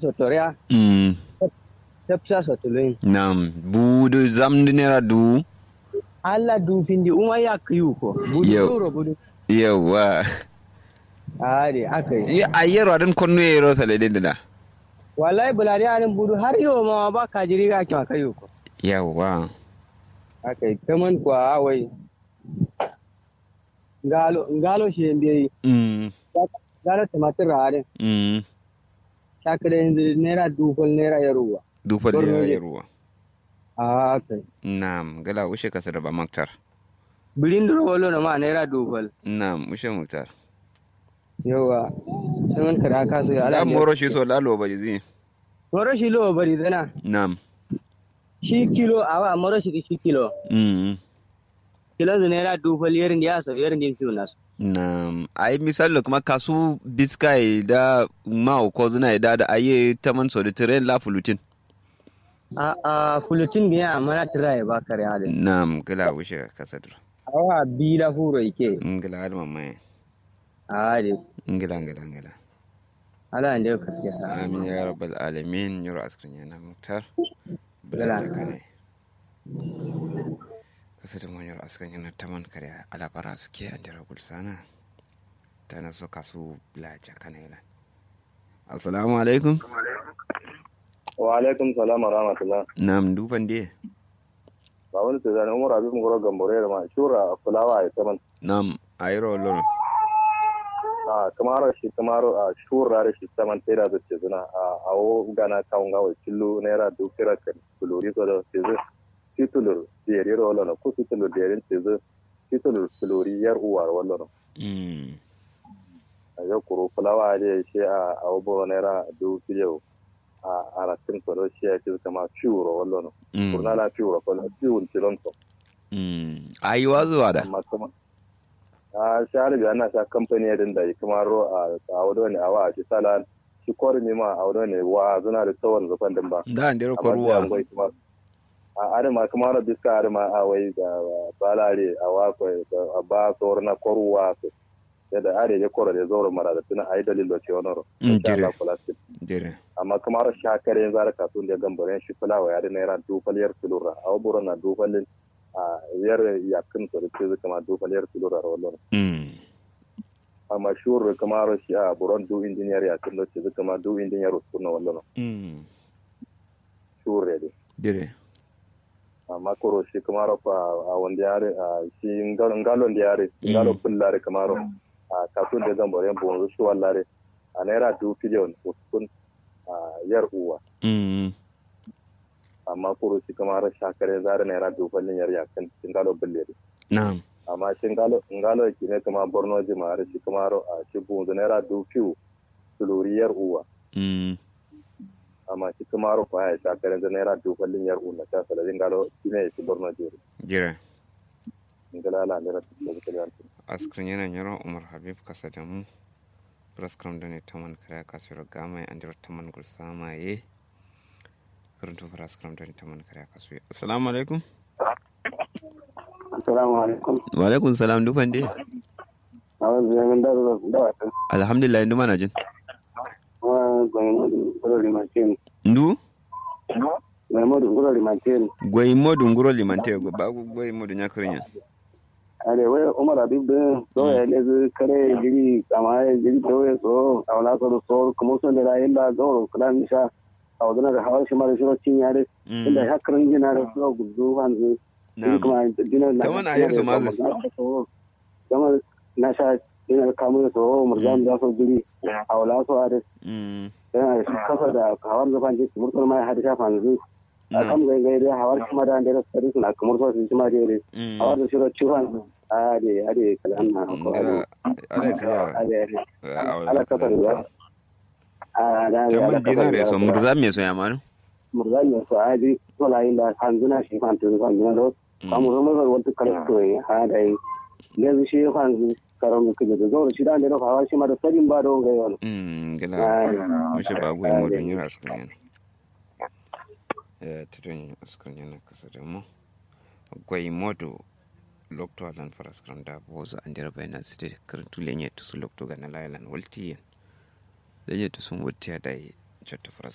sotoria mm tepsa sotulin nam budu zamdi nera du alla du findi uma ya kiyu ko budu Yau. euro budu yawa ari akai ya ayero adan konno yero sale de da wallahi bulari anin budu har yau ma ba ka jiri ga kima kayu ko yawa akai kaman kwa wai ngalo ngalo shi mbi mm ngalo tumatir rare mm shakare yanzu naira dukul naira yaruwa du falle Borno ne. ruwa a akai nam gala ushe kasa da ba maktar birin duro walo na ma naira dukul nam ushe maktar yawa saman kara kasu ya da ala moro shi so lalo ba jizi moro shi lo bari zana nam shi kilo awa moro shi shi kilo mm kilo zu naira dukul yerin ya so yerin din fiu nasu nam ai misali kuma kasu biskai da ma ko zuna da da aye taman so da tren la fulutin a a fulutin biya amma na tira ya ba kare halin nam gala ushe kasa da awa bila furo ike ngila har mamaye a de ngila ngila ngila ala ande ka suke sa amin ya rabbal alamin yaro askrin yana muktar Gala. bala kane kasa da manyar askrin yana taman kare alabara suke an jira gulsana ta na so kasu blaja kana yana assalamu alaikum wa alaikum salam wa rahmatullah nam dufan de ba wani ta zane umar abin goro gambore da ma shura fulawa ya saman nam ayro lolo a kamar shi kamar a shura da shi saman tera da ce zuna a awo gana kawun gawa killo naira dukira kan kulori so da ce zai titulur diyari ro lona ko titulur diyarin ce zai titulur kulori yar uwar wallo mm a yau kuro fulawa da shi a awo bo naira dukiyau a aratin so da shi ya ce kama shuro wallo mm kurna la shuro ko ciwon tilon so mm ayi wazuwa da amma kuma a shahar da ana sa kamfani yadda da kuma ro a a wado ne a wa shi sala shi kori ne ma a wado ne wa zuna da tsawon zufan din ba da an dero Amma sai an koruwa gwai kuma a adama kuma ro biska adama a wai da balare a wa ko a ba tsawar na koruwa su da are ya koro da zauro mara da tuna ayi dalil da ce wani ro Mm, Insha Allah jire. kula su. jere amma kuma ro shakare yanzu har kasuwan da gambaren shi fulawa ya da naira dufaliyar tulura a waburo na dufalin a yar yakin su da ce zai kama dufaliyar tulura ro wallo mm amma shuru kamar shi a buron du engineer ya tun lokaci zuka ma du engineer su na wallo mm shuru ne jere amma koro shi kamar fa a wanda yare a shi ngalon ngalon da yare Mm. ngalon pullare kamar a kasun da zan bare bon su wallare a naira du biliyon uskun a yar uwa mm amma koro shi kamar shakare zare naira du biliyon yar yakan ngalo bulle na'am amma shi ngalo ngalo ki ne kamar borno jima'ar shi kamar a shi bon naira du fiu yar uwa mm amma shi kuma ro fa ya ta karen da naira dubalin yar unna ta sala din galo shine shi borno jeri jere ngala la naira dubalin askrin yana yaro umar habib kasa da mu praskram da ne taman kare kasuwar gama an jira taman gulsama ye karantun praskram da ne taman kare kasuwar assalamu alaikum Assalamu alaikum. wa alaikum salam dufan de A wanzu yamin da zuwa da wata. alhamdulillah indu mana jin Wa gwamnati kuro limantin. ndu Gwamnati kuro limantin. gwai modu nguro limante go ba gwai modu nyakrinya Ale wai Umar Habib din so ya ne zu kare jiri kama ya jiri to ya so a wala so so kuma so da rayin da zo kudan sha a wadana da hawar shi mara shiro cin yare inda hakarin jina da so gudu hanzu. na'am kuma dinar na. Ta wani ayar su mazu. Kama na sha dinar kamun so murjan da so jiri a wala so a da mm yana da kafa da hawar zafan jiki murkul mai hada shafa yanzu a na'am kan gai gai dai hawar kuma da da sari suna kamar so su ma dai mm hawar da shiro ciwon a de a de kalan na ko ngara ala a tiya de ala ala kafa da a da da taman dinare so murza me so yamanu murza ne so a de to la ila hanzuna shi fan to fan na do kamu rumo ga wata kala to ha da ne shi fan karon ku da zo shi da da hawar shi ma da sarin ba do gai wani mm gila Ah, mushe ba gwai ah, modu da- nyira askrin yana eh tudun askrin yana kasa da mu gwai modu lokto alan faraskram da boza andira bayna site karantu lenye tusu lokto gana lailan waltiyen lenye tusun wuttiya dai jotta faras